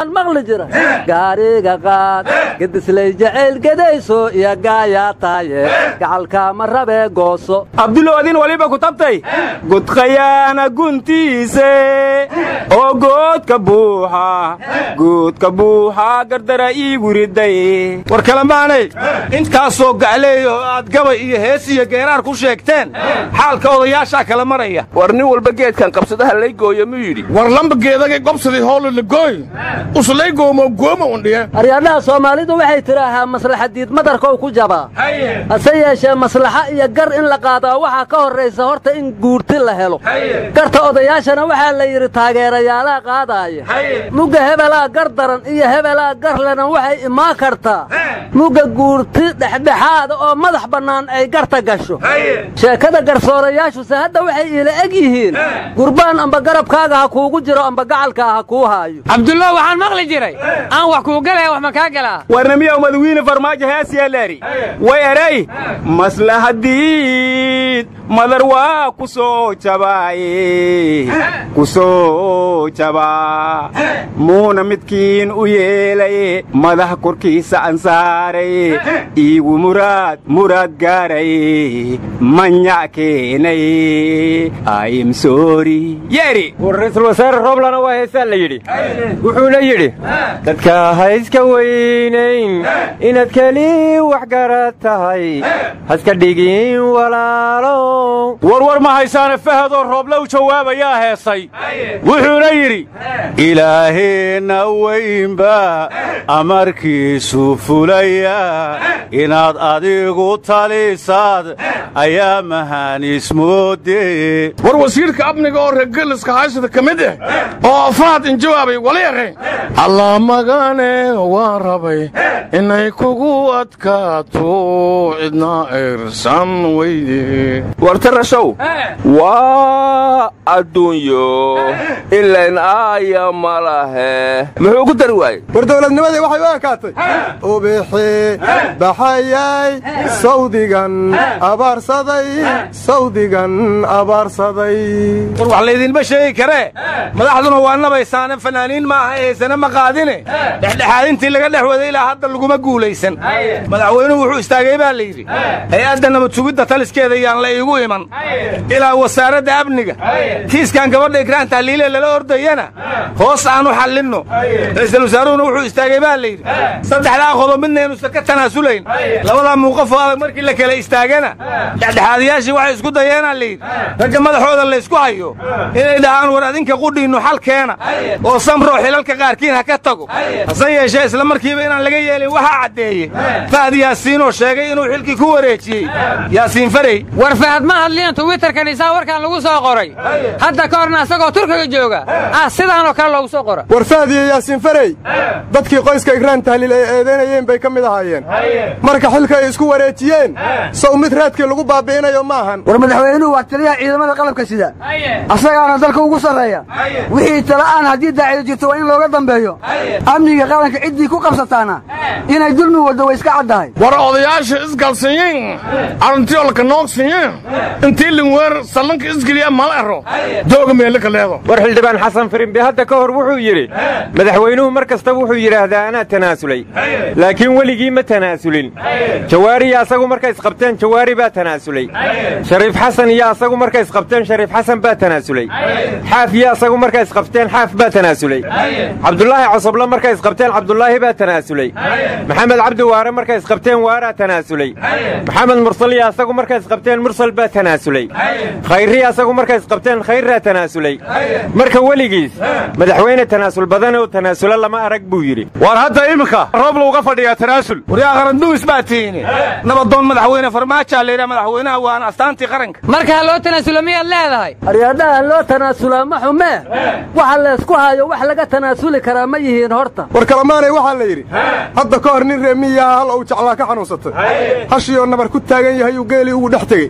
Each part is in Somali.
maqli jira gaariga qaad gedislay jacayl gedayso iyo gaayaa taaye gacalkaama rabee gooso abduloodin waliba ku tabtay gudkhayaana guntiise oo goodka buuxa goodka buuxa gardara iigu riday war kalamaanay intaasoo gacleey oo aad gabay iyo hees iyo geeraar ku sheegteen xaalka odayaashaa kala maraya war nin walba geedkan qabsadaha lay gooyo muu yidhi war lamba geedagay gobsadii hoolo lagooy uslay goomo gooma undhiye aryaadhaha soomaalidu waxay tidhaahaa maslaxadiid madarkow ku jabaa hase yeeshee maslaxa iyo gar in la qaadaa waxaa ka horraysa horta in guurti la helo garta odayaashana waxaa la yidhi taageerayaalaha qaadaaya mugga hebelaa gar daran iyo hebelaa garlena waxay imaan kartaa mugga guurti dhexdhexaada oo madax bannaan ay garta gasho sheekada garsoorayaashuse hadda waxay iila eg yihiin gurbaan amba garabkaaga ha kuugu jiro amba gacalkaa ha kuu haayo cabdullah waxaan maqli jiray aan wax kuu galaya wax ma kaa galaa warnamiya madawiine farmaajo heesyeeleeri way eray maslahadiid madar waa ku soo jabaaye ku soo jabaa muuna midkiin u yeelaye madax korkiisa ansaaray iigu muraad muraad gaaray manyac keenay im sori yeeri war ra'iisul wasaare rooblana waa heesaa la yidhi wuxuuna yidhi dadka ha iska weynayn inaad keli wax garad tahay haska dhigin walaalo warwar ma haysaane fahadoo rooble u jawaabayaa heesay wuxuuna yidhi ilaaheenna weynba amarkiisu fulaya inaad adigu talisaad ayaa mahaanismoode war wasiirka amniga oo reergeliska haysada ka mid ah oo afaad in jawaabay waliaqay allah magane waan rabay inay kugu adkaato cidna irsan weyde wartarashow waa adduunyo ilayn aaya ma lahe muxuu ku dari waayey war dowladnimadii waxay u ekaatay ubixi baxayay sawdigan abaarsaday sawdigan abaarsaday war wax laydinma sheegi karee madaxduna waa nabaysaane fanaaniin ma aha eesana ma qaadine dhexdhexaadintii laga dhex waday ilaa hadda laguma guulaysan madaxweynuhu wuxuu istaagay baa la yidhi hay-adda nabadsugidda taliskeeda yaan la iigu iman ilaa wasaaradda amniga kiiskan gabadha ikraan tahliile lala ordayana hoos aanu xallinno ra'iisul wasaaruhuna wuxuu istaagay baa la yidhi saddexdaa qodob midnaynuusan ka tanaasulayn labadaa muuqafoo adag markii la kala istaagana dhexdhexaadayaashii waxay isku dayeenaa la yidhi ragga madaxooda laysku hayo inay dhahaan war adinka qudhiinnu xal keena oo samroo xilalka qaarkiin ha ka tago hase yeeshee isla markiiba inaan laga yeelin waxaa caddeeye fahad yaasiinoo sheegay inuu xilkii ku wareejiyey yaasiin farey war fahad ma hadliyan twitterkan isaa warkan lagu soo qoray hadda ka horna isagoo turkiga jooga ah sidaanoo kale loogu soo qora war fahad iyo yaasiin farey dadkii qoyska igraan tahliil ay eedaynayeen bay ka mid ahaayeen marka xilka ay isku wareejiyeen sow mid raadkii lagu baabi'inayo ma ahan war madaxweynuhu waa taliyaha ciidamada qalabka sida asagaana dalka ugu sarreeya wixii tala'aan haddii daacido jirto waa in looga dambeeyo amniga qaranka ciddii ku qabsataana inay dulmi waddo way iska caddahay war odayaasha isgalsanyiin aruntiolka noogsanyiin intii linweer sallanka isgeliya mala ero dooga meelaka leedo war xildhibaan xasan firimbi hadda ka hor wuxuu yidhi madaxweynuhu mar kasta wuxuu yidhaahdaa anaa tanaasulay laakiin weligii ma tanaasulin jawaariya asagu markay isqabteen jawaari baa tanaasulay shariif xasan iyo asagu markay isqabteen shariif xasan baa tanaasulay xaaf iyo asagu markay isqabteen xaaf baa tanaasulay cabdulaahi cosoble markay isqabteen cabdulaahi baa tanaasulay maxamed cabdi waare markay isqabteen waaraa tanaasulay maxamed mursal iyo asagu markay isqabteen mursal baa tanaasulay khayriya asagu markay isqabteen khayrraa tanaasulay marka weligiis madaxweyne tanaasul badan oo tanaasulo lama arag buu yidhi war hadda iminka roob lauga fadhiyaa tanaasul waryaa qaranduwis baa tiini nabadoon madaxweyne farmaajaa layidhaha madaxweynaha waana astaantii qaranka marka ha loo tanaasulo miyaad leedahay aryaadhaha loo tanaasulaa ma xumee waxa laysku hayo wax laga tanaasuli karaa ma yihiin horta war kalamaanay waxaa la yidhi hadda ka hor nin reemiyaha hal uu jeclaa ka xanuunsatay hashiyoo nabar ku taagan yahay uu geelii ugu dhex tegey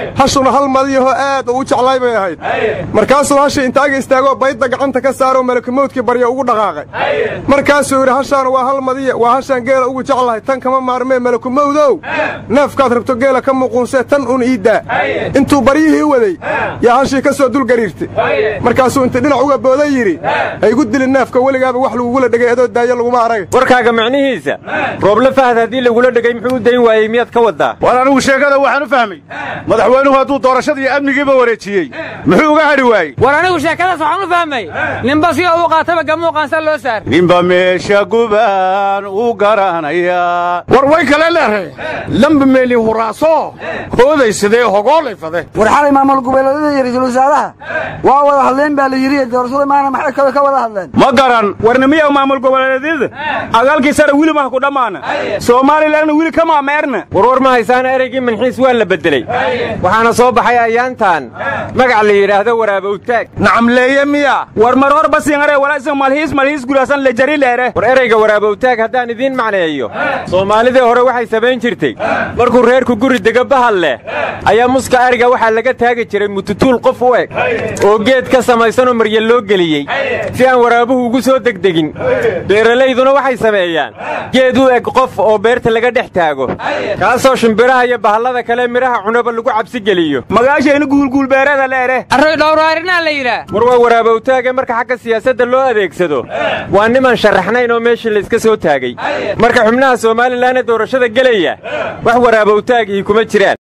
hashuna hal madiyahoo aad uu u jeclaay bay ahayd markaasuu hashii intaaga istaagoo baydda gacanta ka saaroo malakumawdkii barya ugu dhaqaaqay markaasuu yidhi hashaan waa hal madiya waa hashaan geela ugu jeclahay tan kama maarmee malakumawdow neefkaad rabto geela ka muquunsee tan un ii daa intuu baryihii waday yaa hashii ka soo dulgariirtay markaasuu inta dhinac uga booday yidhi ha igu dilin neefka weligaaba wax lagugula dhegay adoo daayo laguma arag warkaaga macnihiisa rooble fahad haddii lagula dhegay muxuu u dayn waayey miyaad ka waddaa war anigu sheekada waxaan u fahmay madaxweynuhu hadduu doorashadii amnigiiba wareejiyey muxuu uga hadhi waayey war anigu sheekadaas waxaan u fahmay ninba si oo u qaataba gamuuqaansa loo saar ninba meesha gubaan u garanayaa war way kale leeray lamba meeli huraaso hooday sidee hogoolay fade war xalay maamul goboleedyada iyo ra'iisul wasaaraha waa wada hadleen baa la yidhi doorashada maana maxay kale ka wada hadleen ma garan warnimiya maamul goboleedyada agaalkii sare wili mah ku dhammaana soomalilanna wili kama meerna warwar ma haysaana ereygii manxiis waa la beddeley waxaana soo baxay ayaantan magac la yidhaahdo waraabowtaag nacamleeye miya war mar hor basiingare walaasin malhiis malhiis guraasan le jari leere war ereyga waraabowtaag haddaan idiin macneeyo soomaalidii hore waxay samayn jirtay markuu reerku guri dega bahal leh ayaa muska ariga waxaa laga taagi jiray mututuul qof u eg oo geed ka samaysanoo marya loo geliyey si aan waraabuhu ugu soo degdegin beeralayduna waxay sameeyaan geed u eg qof oo beerta laga dhex taago kaasoo shimbiraha iyo bahallada kale midhaha cunaba lagu cabsi geliyo magaashayna guulguulbeerada leere arroy dhowraarinaa la yidhaah war waa waraabowtaage marka xagga siyaasadda loo adeegsado waa niman sharaxnayn oo meeshii layska soo taagay marka xubnaha somalilan ee doorashada gelaya wax waraabowtaagii kuma jiraan